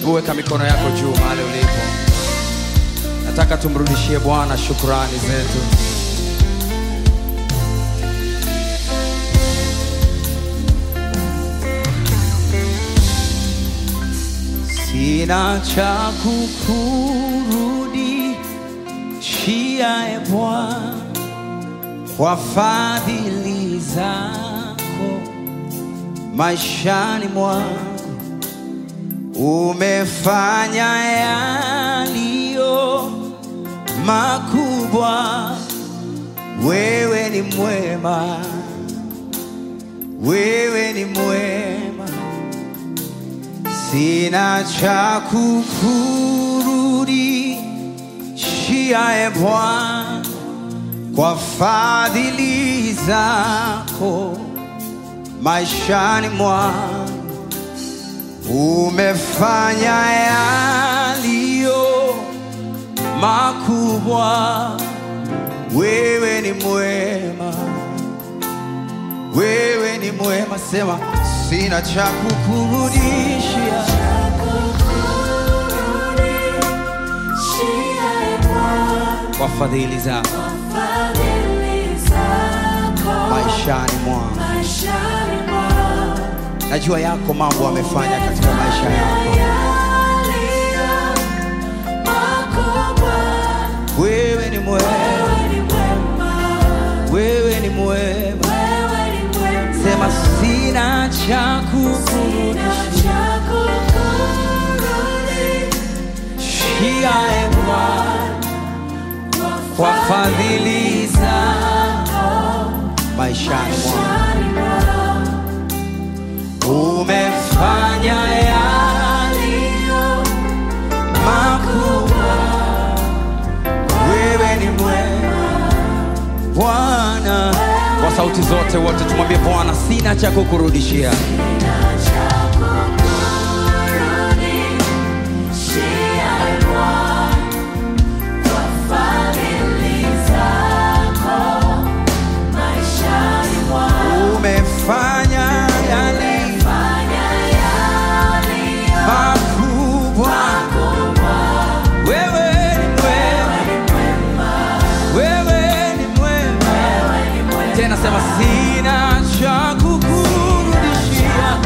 Hebu weka mikono yako juu mahali ulipo. Nataka tumrudishie Bwana shukrani zetu. Sina cha kukurudishia e Bwana kwa fadhili zako maishani mwangu umefanya yaliyo makubwa. Wewe ni mwema, wewe ni mwema, sina cha kukurudishia e Bwana kwa fadhili zako maishani mwangu umefanya yaliyo makubwa. Wewe ni mwema, wewe ni mwema. Sema sina cha kukurudishia, kwa fadhili zako maishani mwangu. Najua yako mambo amefanya katika maisha yako. Wewe ni mwema, wewe ni mwema. Sema sina cha kukurudishia e Bwana kwa fadhili zako maishani mwangu umefanya yaliyo makubwa. Wewe ni mwema Bwana. Kwa sauti zote wote tumwambie Bwana, sina cha kukurudishia. Umefanya yaliyo makubwa. Wewe ni mwema, wewe ni mwema. Tena sema sina cha kukurudishia.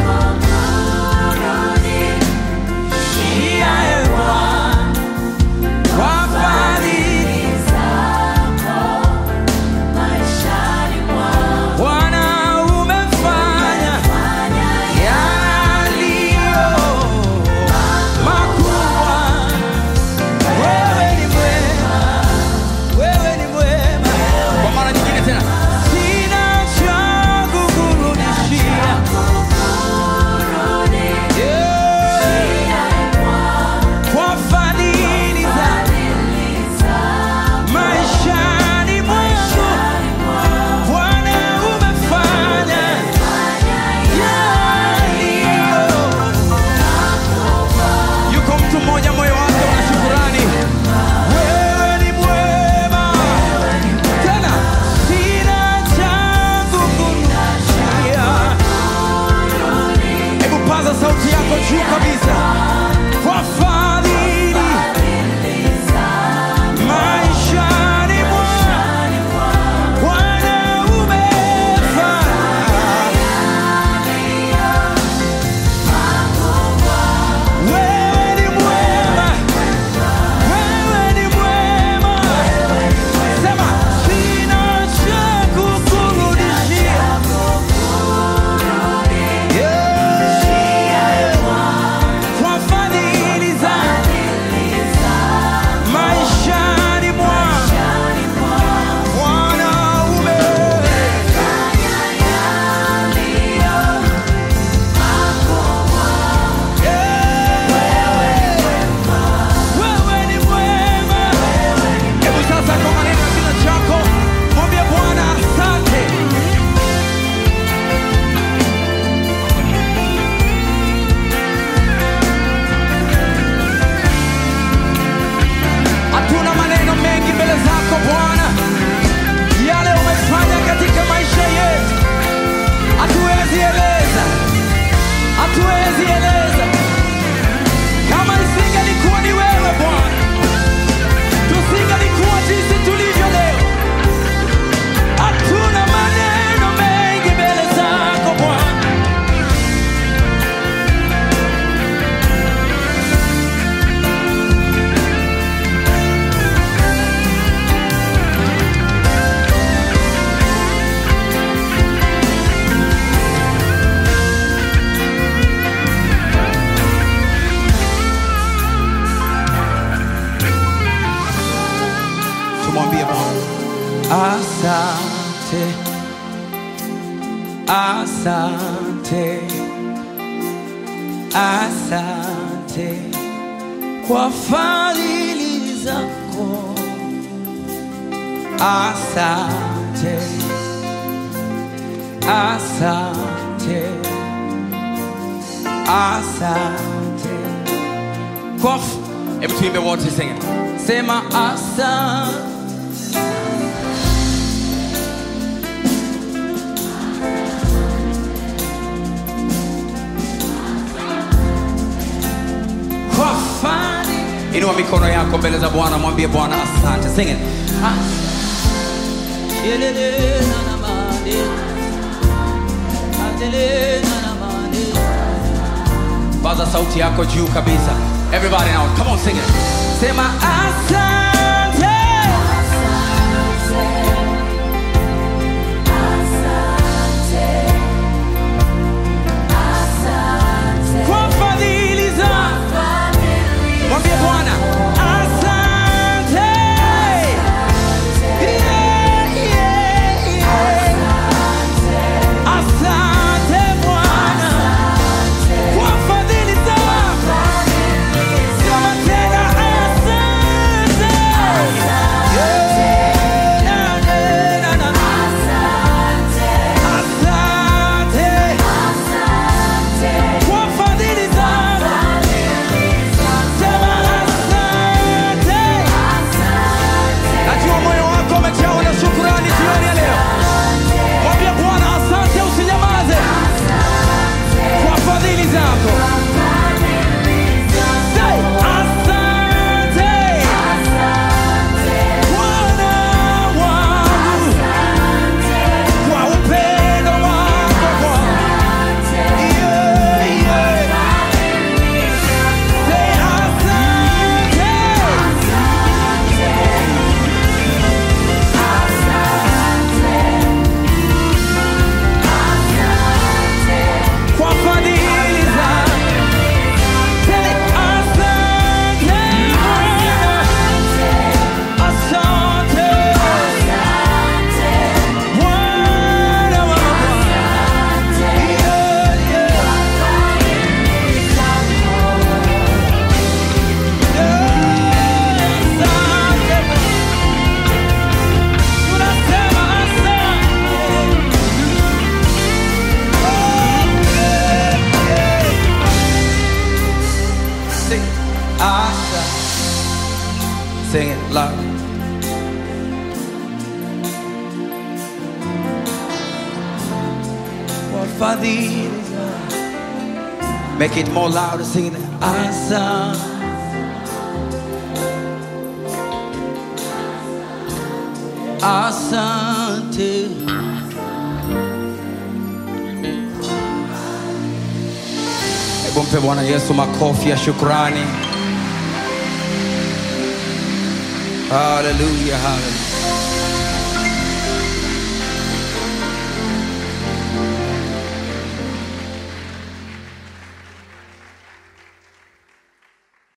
Asante, asante, asante kwa fadhili zako. Asante, asante, asante kwa f- Hebu tuimbe wote sing it. Sema asante. kwa fani. Inua mikono yako mbele za Bwana, mwambie Bwana asante. Sing it. Yelele na na mane. Adele na na mane. Paza sauti yako juu kabisa. Everybody now, come on sing it. Sema asante. Kwa fadhili zako. Mwambie Bwana asante. Yeah, yeah, yeah. Asante Bwana kwa fadhili zako. Sema tena asante. Yeah, na, na, na, na. Asante kwa fadhili zako. Sema asante. Najua moyo wako umejawa na shukrani jioni ya leo. Mwambie Bwana asante, usinyamaze kwa fadhili zako. Say, asante Bwana wangu kwa upendo wako Bwana. Yeah, yeah. Say, asante. kwa fadhili zako. Say, asante Bwana. Asante Bwana wa Bwana. Yeah, yeah. Yeah, asante. Tunasema asante. Sing Asha. Sing it loud. Kwa fadhili zako. Make it more louder, sing it. Asa. Asante. Hebu mpe Bwana Yesu makofi ya shukrani. Haleluya, haleluya.